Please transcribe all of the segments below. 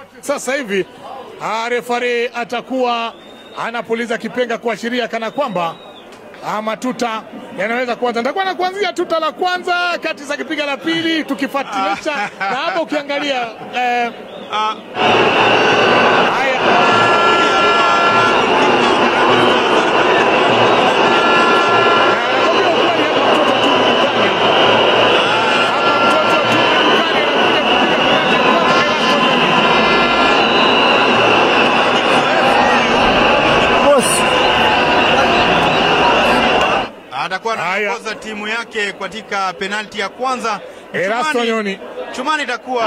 Sasa hivi ah, refari atakuwa anapuliza kipenga kuashiria kana kwamba ah, matuta yanaweza kuanza. Nitakuwa na kuanzia tuta la kwanza kati za kipiga la pili tukifuatilisha, na hapa ukiangalia eh, Ah, haya atakuwa Haya. anaongoza timu yake katika penalti ya kwanza. Erasto Chumani- Nyoni. Chumani itakuwa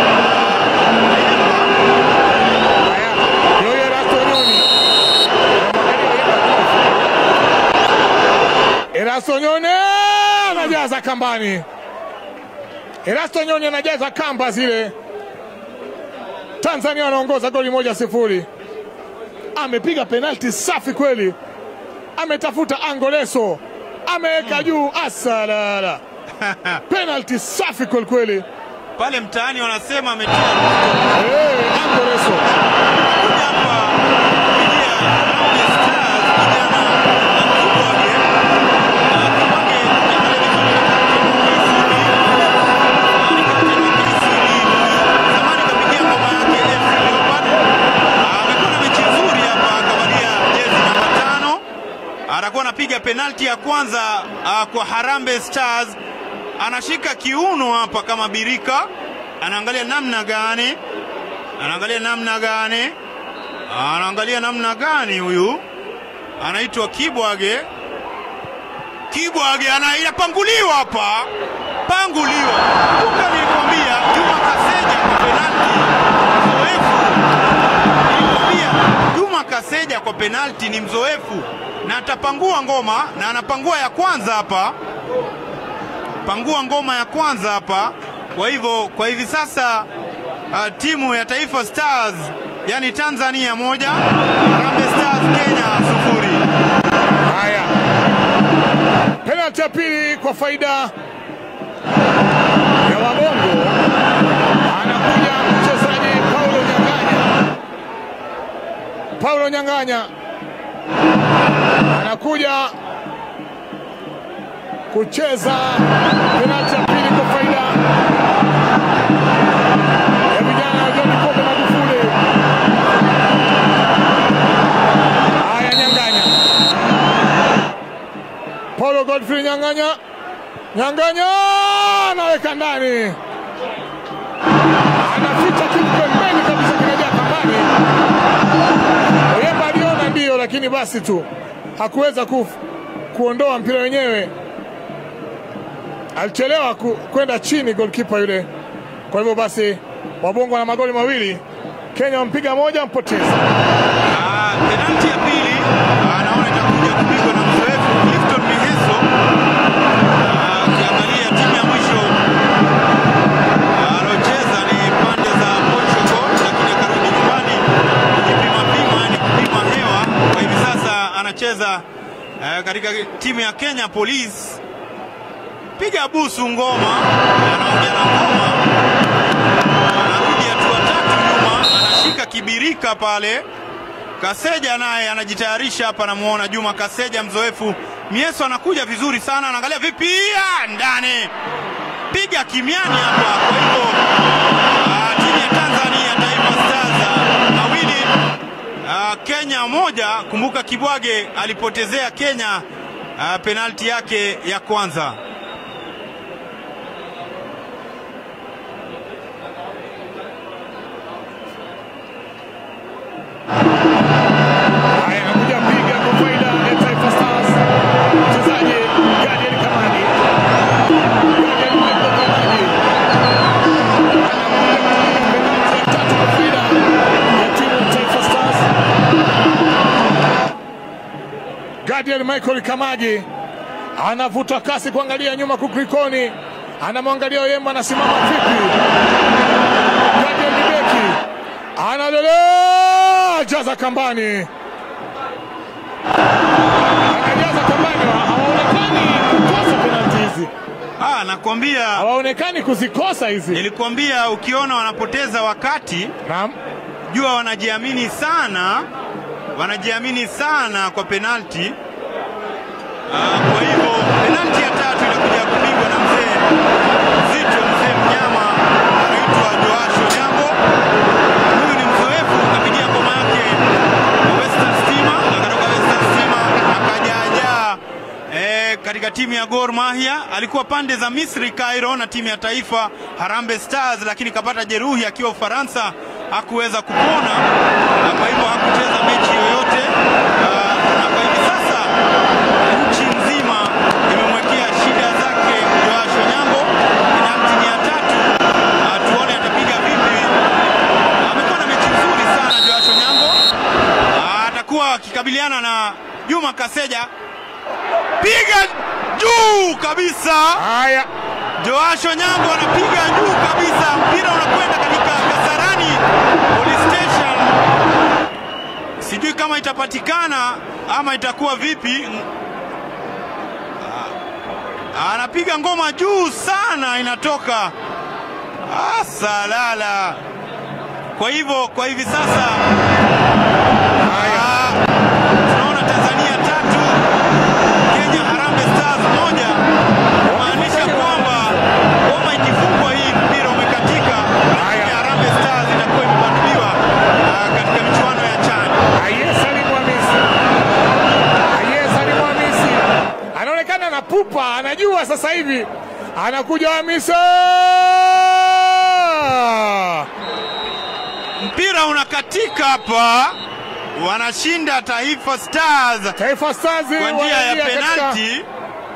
Erasto Nyoni anajaza kambani. Erasto Nyoni anajaza kamba zile. Tanzania wanaongoza goli moja sifuri. Amepiga penalti safi kweli, ametafuta angoleso, ameweka juu asalala. Penalti safi kweli kweli. pale mtaani wanasema ametia Hey, angoleso kuja hapa kupigia Harambee Stars kijana Kibwage. Na Kibwage ukiangalia vizuri ni kapteni wa KCB. Zamani kapigia ngoma yake FC Leopard. Amekuwa na mechi nzuri hapa akavalia jezi namba tano. Atakuwa anapiga penalti ya kwanza ah, kwa Harambee Stars. Anashika kiuno hapa kama birika, anaangalia namna gani anaangalia namna gani, anaangalia namna gani. Huyu anaitwa Kibwage. Kibwage ana inapanguliwa hapa, panguliwa. Kumbe nilikwambia Juma Kaseja kwa penalti mzoefu. Nilikwambia Juma Kaseja kwa penalti ni mzoefu na atapangua ngoma, na anapangua ya kwanza hapa, pangua ngoma ya kwanza hapa. Kwa hivyo kwa hivi sasa uh, timu ya Taifa Stars yani Tanzania moja, Harambee Stars Kenya sufuri. Haya, penalti ya pili kwa faida ya Wabongo. Anakuja mchezaji Paulo Nyang'anya. Paulo Nyang'anya anakuja kucheza penalti ya pili kwa faida ya vijana wa John Pombe Magufuli. Haya, Nyang'anya Paulo Godfrey Nyang'anya, Nyang'anya anaweka ndani, anaficha kitu pembeni kabisa, kinajaa kambani. Oyemba aliona ndiyo, lakini basi tu hakuweza ku, kuondoa mpira wenyewe, alichelewa ku, kwenda chini goalkeeper yule. Kwa hivyo basi Wabongo na magoli mawili, Kenya wampiga moja, mpoteza. Ah, penalti ya pili ah, naona itakuja kupigwa na mzoefu Clifton Miheso. Ah, Ukiangalia timu ya mwisho ah, alocheza ni pande za Portugal, lakini akarudi nyumbani kujipima pima, yani kupima hewa. Kwa hivi sasa anacheza eh, katika timu ya Kenya Police. Piga busu ngoma, anaongea na ngoma anarudi hatua tatu nyuma, anashika kibirika pale. Kaseja naye anajitayarisha hapa, namuona Juma Kaseja mzoefu. Mieso anakuja vizuri sana, anaangalia vipi, Ah, ndani, piga kimiani hapa. Kwa hivyo ah, timu ya Tanzania Taifa Stars ah, mawili ah, Kenya moja. Kumbuka Kibwage alipotezea Kenya ah, penalti yake ya kwanza. Haya, anakuja piga kwa faida ya Taifa Stars, mchezaji Gadiel Kamani. Gadiel Michael Kamani anakuja kupiga penalti ya tatu kwa faida ya timu ya Taifa Stars. Gadiel Michael Kamagi anavuta kasi kuangalia nyuma kukrikoni, anamwangalia Oyemba anasimama vipi. Gadiel Bibeki analelea jaza kambani, anajaza kambani. Hawaonekani kukosa penalti hizi, Ah, nakwambia hawaonekani kuzikosa hizi. nilikwambia, ukiona wanapoteza wakati Naam, jua wanajiamini sana, wanajiamini sana kwa penalti. Ah, kwa hivyo penalti ya tatu inakuja kupigwa na mzee mzito, mzee mnyama anaitwa Joasho Nyambo. Huyu ni mzoefu, kapigia ngoma yake Western Stima, akatoka Western Stima akajaajaa eh, katika timu ya Gor Mahia. Alikuwa pande za Misri Cairo na timu ya taifa Harambee Stars, lakini kapata jeruhi akiwa Ufaransa, hakuweza kupona na kwa hivyo hakucheza mechi yoyote. Ah, na kwa hivi sasa nchi nzima imemwekea shida zake Joash Onyango. Penalti ni ya tatu, Ah, tuone atapiga vipi. Amekuwa na mechi nzuri sana Joash Onyango. Ah, atakuwa akikabiliana na Juma Kaseja, piga juu kabisa. Haya, Joash Onyango anapiga juu kabisa, mpira unakwenda katika Kasarani Police Station. Sijui kama itapatikana ama itakuwa vipi. Ah, Anapiga ngoma juu sana, inatoka ah, salala. Kwa hivyo kwa hivi sasa ah, tunaona Tanzania tatu Kenya Harambee Stars moja, kumaanisha kwamba ngoma ikifungwa hii mpira umekatika, na Kenya Harambee Stars itakuwa imebanduliwa ah, katika michuano ya CHAN. Ayesa ni Mwamisi, Ayesa ni Mwamisi anaonekana na pupa, anajua sasa hivi anakuja Hamisa. Mpira unakatika hapa, wanashinda Taifa Stars Taifa Stars kwa njia ya wanaingia katika- penalti,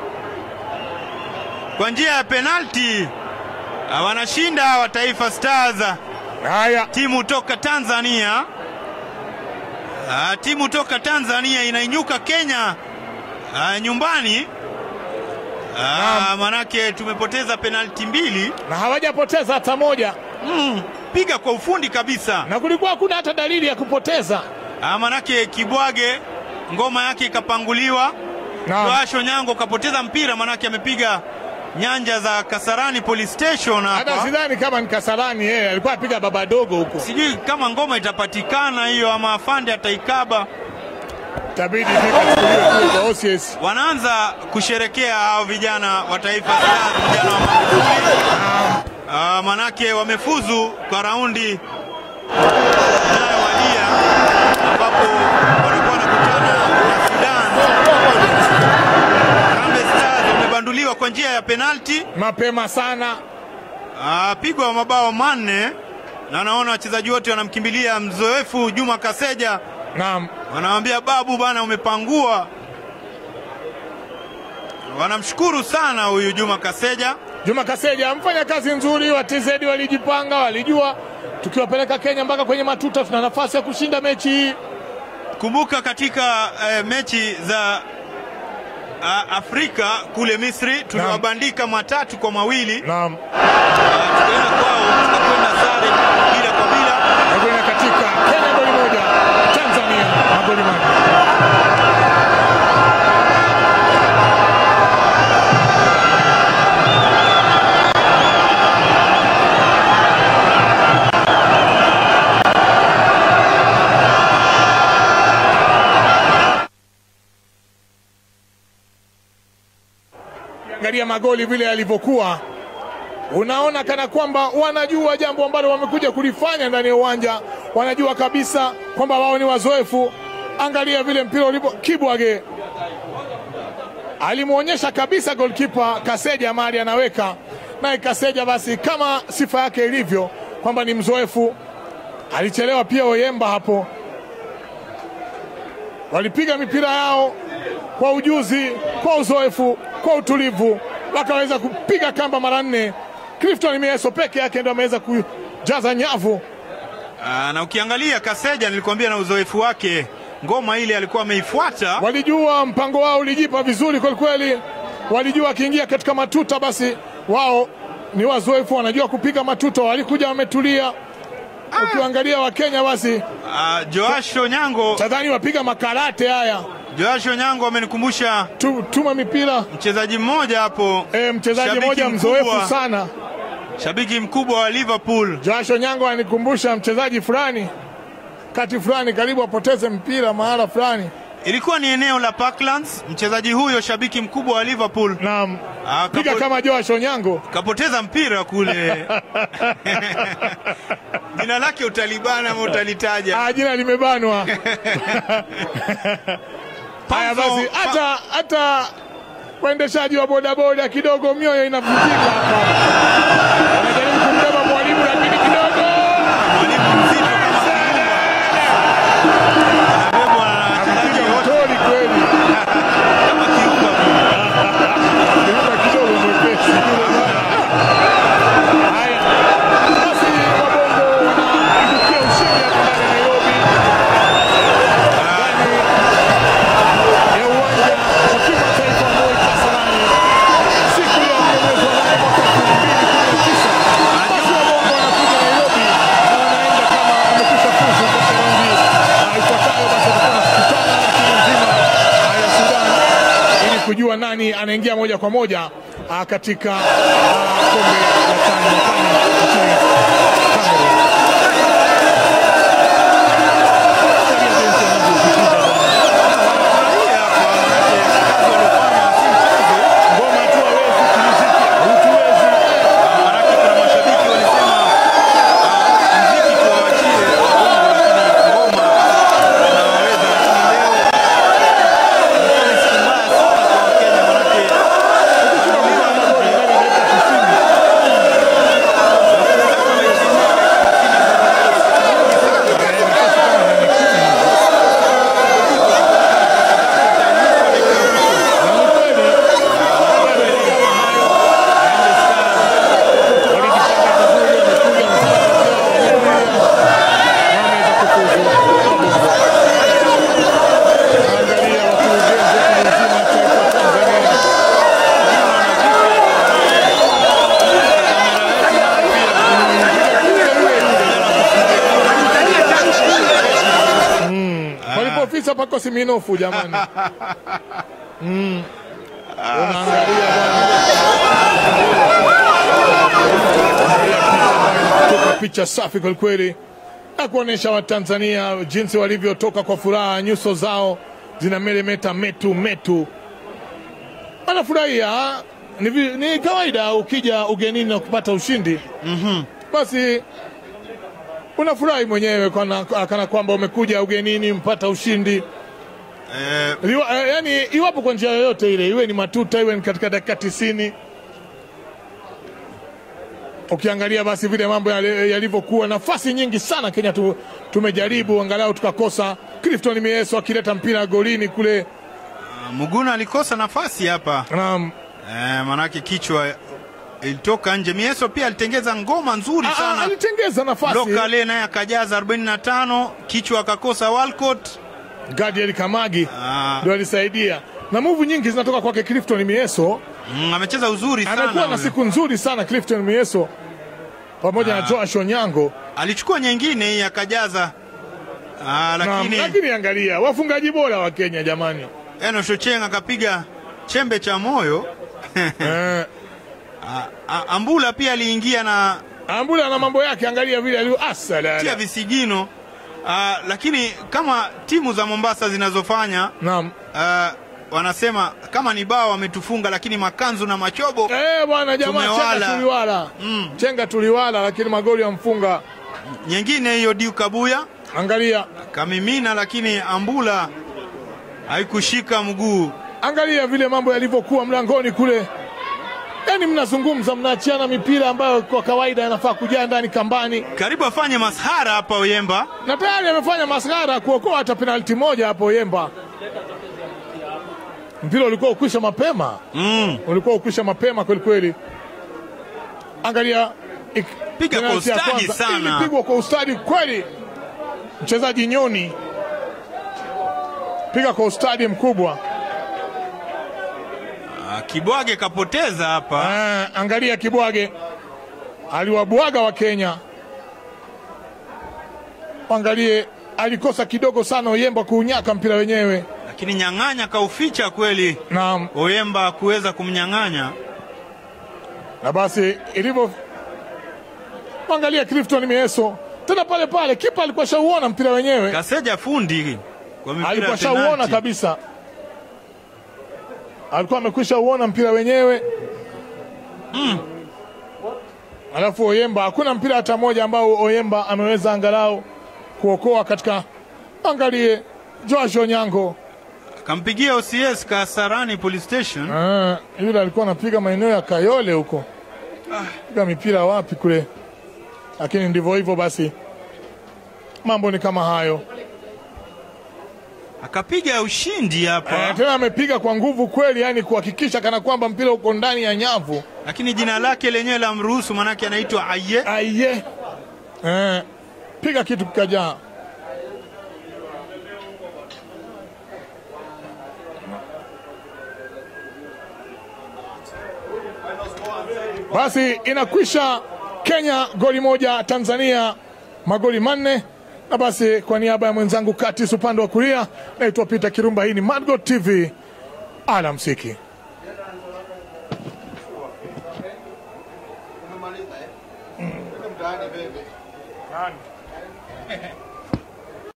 kwa njia ya penalti Ah, wanashinda wa Taifa Stars. Haya, timu toka Tanzania. Ah, timu toka Tanzania inainyuka Kenya ah, nyumbani. Ah, manake tumepoteza penalti mbili. na hawajapoteza hata moja, Mm, piga kwa ufundi kabisa. na kulikuwa hakuna hata dalili ya kupoteza. Ah, manake Kibwage ngoma yake ikapanguliwa. Naam. Joash Onyango kapoteza mpira, manake amepiga nyanja za Kasarani Police Station Hata hapa. sidhani kama ni Kasarani, yeye alikuwa apiga baba dogo huko, Sijui kama ngoma itapatikana hiyo ama afande ataikaba. itabidi vikachukuliwe kule kwa OCS. wanaanza kusherekea hao vijana wa Taifa Stars, vijana wa Magufuli. Ah, manake wamefuzu kwa raundi inayowadia ambapo watakuwa wanakutana na Sudan. Harambee Stars wamebanduliwa kwa njia ya penalti, Mapema sana, Ah, pigwa mabao manne, na naona wachezaji wote wanamkimbilia mzoefu Juma Kaseja, naam. wanamwambia babu bana, umepangua. Wanamshukuru sana huyu Juma Kaseja. Juma Kaseja amfanya kazi nzuri, wa TZ walijipanga, walijua tukiwapeleka Kenya mpaka kwenye matuta tuna nafasi ya kushinda mechi hii. Kumbuka katika eh, mechi za ah, Afrika kule Misri tuliwabandika matatu kwa mawili, Naam, Ah, tukaenda kwao tukakwenda sare bila kwa bila. nakwenda katika Kenya goli moja, Tanzania magoli manne. Angalia magoli vile yalivyokuwa, unaona kana kwamba wanajua jambo ambalo wamekuja kulifanya ndani ya uwanja, wanajua kabisa kwamba wao ni wazoefu. Angalia vile mpira ulipo, Kibwage alimwonyesha kabisa golkipa Kaseja mali anaweka naye Kaseja, basi kama sifa yake ilivyo kwamba ni mzoefu, alichelewa pia Oyemba hapo. Walipiga mipira yao kwa ujuzi, kwa uzoefu, kwa utulivu, wakaweza kupiga kamba mara nne. Clifton Mieso peke yake ndo ameweza kujaza nyavu. Ah, na ukiangalia Kaseja, nilikwambia na uzoefu wake, ngoma ile alikuwa ameifuata. Walijua mpango wao ulijipa vizuri kwelikweli, walijua akiingia katika matuta basi wao ni wazoefu, wanajua kupiga matuta, walikuja wametulia. Ukiangalia Wakenya basi Ah, Joash Onyango, tadhani wapiga makarate haya, Joash Onyango amenikumbusha tu, tuma mipira mchezaji mmoja hapo, e, mchezaji Shabiki mmoja mkubwa. mzoefu sana. shabiki mkubwa wa Liverpool. Joash Onyango anikumbusha mchezaji fulani wakati fulani karibu apoteze mpira mahala fulani. Ilikuwa ni eneo la Parklands. Mchezaji huyo shabiki mkubwa wa Liverpool Naam, ah, piga kapo- kama Joash Onyango. kapoteza mpira kule. Jina lake utalibana ama utalitaja? Ah, jina limebanwa. Haya basi, Panzo- hata hata waendeshaji wa bodaboda kidogo mioyo inavunjika hapa. Wanajaribu kumbeba mwalimu lakini kidogo Mwalimu mzito kama Kiumba. Anabebwa na wachezaji anapiga wote mtori kweli. kama Kiumba. Kiumba kidogo mwepesi. Haya basi, wabongo wanaibukia ushindi hapa ndani ya Nairobi, ndani ya uwanja wa kimataifa wa Moi Kasarani siku ya nne mwezi wa nane mwaka elfu mbili kumi na tisa. Basi wabongo wanakuja Nairobi na wanaenda kama wamekwisha fuzu katika raundi ah, ifuatayo. Basi watakuwa wanakutana na timu nzima ah, ya Sudan ili kujua nani anaingia moja kwa moja ah, katika ah, kombe la CHAN mwakani nchini Cameroon. Angalia jinsi wanavyojipiga bwana. Wanafurahia hapa, manake kazi waliofanya si mchezo. Ngoma tu hawezi kimuziki, hutuwezi. Manake kuna mashabiki walisema ah, mziki tuwaachie Wabongo, lakini ngoma tunawaweza. Lakini leo ilikuwa ni siku mbaya sana kwa Wakenya, manake Tunakuwa na goli ndani ya dakika 90. Walipofisa pako siminofu jamani. Mm. Unaangalia bwana. Toka picha safi kwelikweli na kuonyesha Watanzania jinsi walivyotoka kwa furaha, nyuso zao zina meremeta metu metu, wanafurahia. Ni, vi- ni kawaida ukija ugenini na kupata ushindi basi unafurahi mwenyewe kana, kana kwamba umekuja ugenini mpata ushindi eh, Liwa, eh, yani iwapo kwa njia yoyote ile, iwe ni matuta, iwe ni katika dakika tisini. Ukiangalia basi vile mambo yali- yalivyokuwa, nafasi nyingi sana Kenya tu, tumejaribu angalau tukakosa. Clifton Mieso akileta mpira golini kule, Muguna alikosa nafasi hapa naam, eh, manake kichwa ilitoka nje. Mieso pia alitengeza ngoma nzuri Ah, ah, sana alitengeza nafasi Lokale naye akajaza 45 kichwa akakosa Walcott. Gadiel Kamagi Ah, ndio alisaidia, na muvu nyingi zinatoka kwake Clifton Mieso. mm, amecheza uzuri sana Amekuwa na huyo. siku nzuri sana Clifton Mieso pamoja na Joash Onyango. alichukua nyingine hii akajaza ah, Naam, lakini lakini angalia wafungaji bora wa Kenya jamani. Enos Ochieng akapiga chembe cha moyo Eh, Ah, ah, Ambula pia aliingia na Ambula na mambo yake, angalia vile alivyo tia asalala. visigino ah, lakini kama timu za Mombasa zinazofanya Naam. ah, wanasema kama ni bao wametufunga, lakini makanzu na machobo Eh, bwana jamaa Tumewala. chenga tuliwala. Mm. Chenga tuliwala lakini magoli yamfunga. nyingine hiyo Diu Kabuya Angalia. kamimina, lakini Ambula haikushika mguu. Angalia vile mambo yalivyokuwa mlangoni kule. Yaani mnazungumza mnaachiana mipira ambayo kwa kawaida yanafaa kujaa ndani kambani. Karibu afanye masahara hapa Oyemba. Na tayari amefanya masghara kuokoa hata penalti moja hapo Yemba. Mpira ulikuwa ukwisha mapema. Mm. ulikuwa ukwisha mapema kweli kweli. Angalia ik- Piga kwa penalti ya ustadi kwanza. sana. ilipigwa kwa ustadi kweli, mchezaji Nyoni piga kwa ustadi mkubwa. Ah, Kibwage kapoteza hapa. Ah, angalia Kibwage aliwabwaga wa Kenya. Angalie alikosa kidogo sana Oyemba kuunyaka mpira wenyewe. lakini nyang'anya kauficha kweli. Naam, Oyemba kuweza kumnyang'anya. na basi ilivyo, angalia Clifton Mieso tena pale pale, kipa alikuwa shauona mpira wenyewe, Kaseja fundi kwa mipira alikuwa ya shauona penalti. kabisa, alikuwa amekwisha uona mpira wenyewe alafu Oyemba, hakuna mpira hata mmoja ambao Oyemba ameweza angalau kuokoa katika. Angalie Joash Onyango Kampigia OCS Kasarani Police Station. Ah, yule alikuwa anapiga maeneo ya Kayole huko, piga mipira wapi kule, lakini ndivyo hivyo basi, mambo ni kama hayo. Akapiga ushindi hapa. Eh, tena amepiga kwa nguvu kweli, yani kuhakikisha kana kwamba mpira uko ndani ya nyavu. Lakini jina lake lenyewe la mruhusu manake anaitwa Aye. Aiye, eh, piga kitu kikajaa. Basi inakwisha Kenya goli moja, Tanzania magoli manne. Na basi kwa niaba ya mwenzangu Katis upande wa kulia, naitwa Peter Kirumba. Hii ni Madgo TV, alamsiki. Umemaliza eh? Twende mtaani bebe.